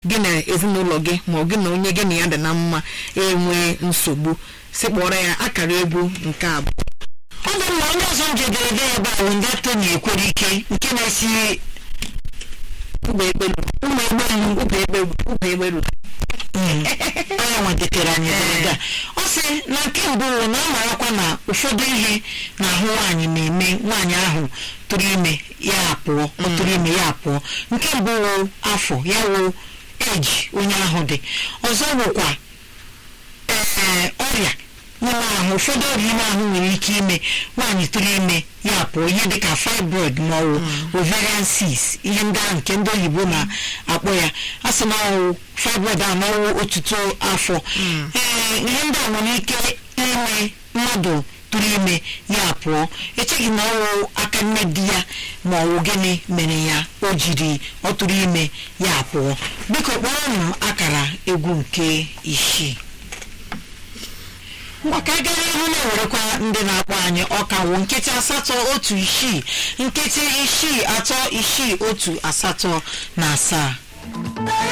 gị na ezinụlọ gị ma ọ gị na onye gị na ya dị na mma enwee nsogbu si kpọrọ ya akara egwu nke abụọ ọ dị mma onye ọzọ m jedere ebe ebe a bụ ndị tony ekwere ike nke na-esi ụgbọ ekpelu ụmụ egbelu ụgbọ ekpelu ụgbọ ekpelu onye nwetatara anyị ederede a ọ sị na nke mbụ wụ na ọ marakwa na ụfọdụ ihe n'ahụ nwaanyị na-eme nwaanyị ahụ tụrụ ime ya apụọ ọ tụrụ ime ya apụọ nke mbụ wụ afọ ya wụ eji onye ahụ dị ọzọ wụkwa ee ọrịa n'ime ahụ ụfọdụ ọrịa ime ahụ nwere ike ime nwaanyị tụrụ ime ya pụọ ihe dịka fibroid ma ọ wụ ovarian cyst ihe ndị ahụ nke ndị oyibo na-akpọ ya a sị na ọwụ fibroid ahụ n'ọwụ otuto afọ ee ihe ndị a nwere ike ime mmadụ tụrụ ime ya pụọ echeghị na ọwụ aka nne di ya ma ọ wụ gịnị mere ya o jiri ọ tụrụ ime ya pụọ biko kpọrọ m akara egwu nke isii maka agara ihu na-ewerekwa ndị na-akpọ anyị ọkawo nkịtị asatọ otu isii nkịtị isii atọ isii otu asatọ na asaa